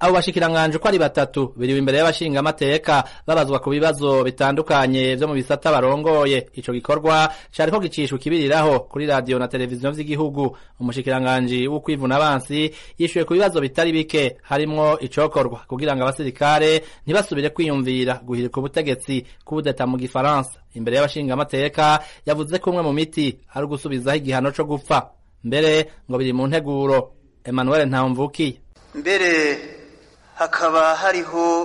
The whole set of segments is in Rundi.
abo bashikiranganje uko ari batatu biriwe imbere y'abashingamateka babazwa ku bibazo bitandukanye vyo mu bisata barongoye ico gikorwa cariko gicishwa ikibiriraho kuri radiyo na televiziyo vy'igihugu umushikiranganji w'ukwivuna abansi yishuye ku bibazo bitari bike harimwo icokorwa kugira ngo abasirikare ntibasubire kwiyumvira guhirika ubutegetsi k'ubudeta mu gifaransa imbere y'abashingamateka yavuze ko umwe mu miti ari ugusubizaho igihano co gupfa mbere ngo biri mu nteguro emmanuel ntamvukiye mbere hakaba hariho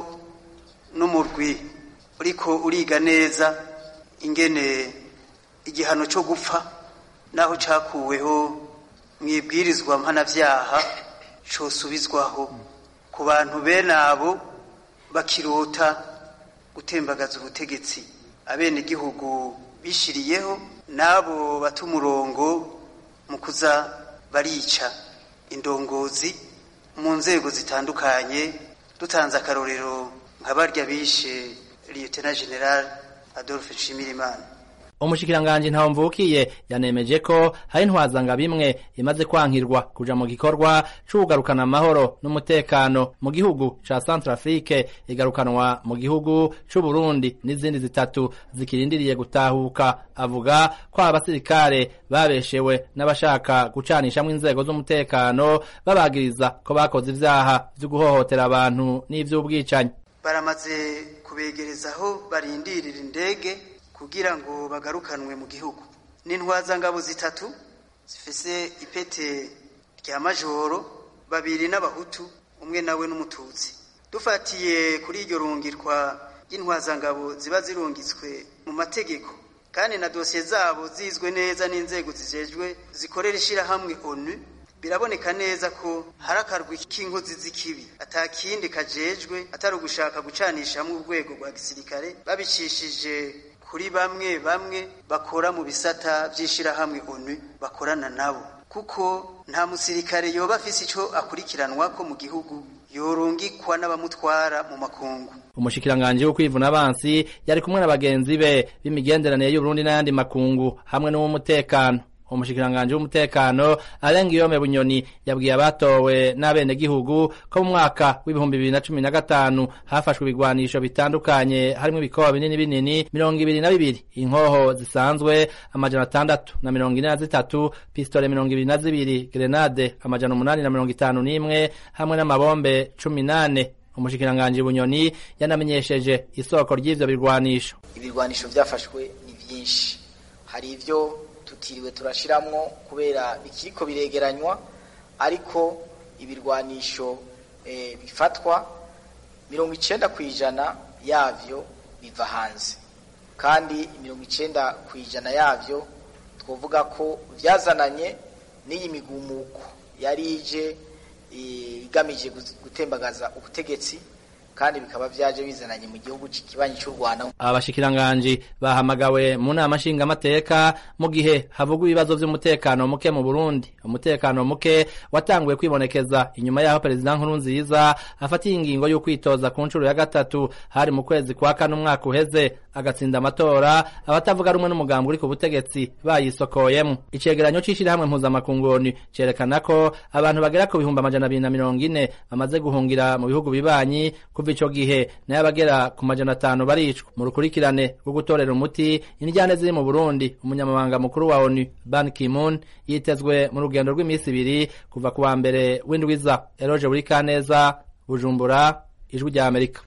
n'umurwi uriko uriga neza ingene igihano cyo gupfa naho cakuweho mu ibwirizwa mpanavyaha cosubizwaho ku bantu bene abo bakirota gutembagaza ubutegetsi abenegihugu bishiriyeho n'abo bata umurongo mu kuza barica indongozi mu nzego zitandukanye dutanze akarorero nka barya bishe lieutenant general adolphe nshimirimana umushikiranganji ntawumvukiye yanemeje ko hari intwazanga bimwe imaze kwankirwa kuja mu gikorwa c'ukugarukana amahoro n'umutekano mu gihugu ca Centrafrique igarukanwa mu gihugu c'u Burundi n'izindi zitatu zikirindiriye gutahuka avuga ko abasirikare babeshewe n'abashaka gucanishamwo inzego z'umutekano babagiriza ko bakoze ivyaha vyo guhohotera abantu n'ivy'ubwicanyi baramaze kubegereza aho barindirira indege kugira ngo bagarukanwe mu gihugu n'intwazangabo zitatu zifise ipete rya majoro babiri n'abahutu umwe nawe n'umututsi dufatiye kuri iryo rungirwa ry'intwazangabo ziba zirungitswe mu mategeko kandi na dosiye zabo zizwe neza n'inzego zijejwe zikorera ishirahamwe onu biraboneka neza ko hari akarwi k'inkozi z'ikibi atakindi kajejwe atari ugushaka gucanishamwo urwego rwa gisirikare babicishije kuri bamwe bamwe bakora mu bisata vy'ishirahamwe onu bakorana nabo kuko nta musirikare yoba afise ico akurikiranwa ko mu gihugu yorungikwa n'abamutwara mu makungu umushikiranganji wo kwivuna abansi yari kumwe na bagenzi be b'imigenderanire y'uburundi n'ayandi makungu hamwe n'uw'umutekano umushikiranganji w'umutekano arenga iyome bunyoni yabwiye abatowe n'abenegihugu ko mu mwaka w'ibihumbi bibiri na cumi na gatanu hafashwe ibigwanisho bitandukanye harimwo ibikoba binini binini mirongo ibiri na bibiri inkoho zisanzwe amajana atandatu na mirongo ine na zitatu pistole mirongo ibiri na zibiri grenade amajana umunani na mirongo itanu n'imwe hamwe n'amabombe cumi n'ane umushikiranganji bunyoni yanamenyesheje isoko ry'ivyo birwanisho ibirwanisho vyafashwe ni vyinshi hari ivyo tutiriwe turashiramwo kubera bikiriko biregeranywa ariko ibirwanisho e, bifatwa mirongo icenda kw'ijana yavyo biva hanze kandi mirongo icenda kw'ijana yavyo twovuga ko vyazananye n'iyi migumuko yari ije igamije gutembagaza ubutegetsi kandi bikaba vyaje bizananye mu gihugu kibanyi cy'u Rwanda abashikiranganji bahamagawe mu nama nshingamateka mu gihe havugwa ibibazo vy'umutekano muke mu Burundi umutekano muke watanguye kwibonekeza inyuma yaho perezida Nkurunziza afatiye ingingo yo kwitoza ku nshuro ya gatatu hari mu kwezi kwa kane umwaka uheze agatsinda amatora abatavuga rumwe n'umugambi uri ku butegetsi bayisokoyemo icegeranyo c'ishirahamwe mpuzamakungoni cerekana ko abantu bagera ku bihumbi amajana abiri na mirongo ine bamaze guhungira mu bihugu bibanyi kuva ico gihe nayo abagera ku majana atanu baricwa mu rukurikirane rwo gutorera umuti indyane ziri mu Burundi umunyamabanga mukuru wa ONU Ban Ki-moon yitezwe mu rugendo rw'iminsi ibiri kuva ku wa mbere w'indwiza Eroje Burikaneza Bujumbura ijwi rya Amerika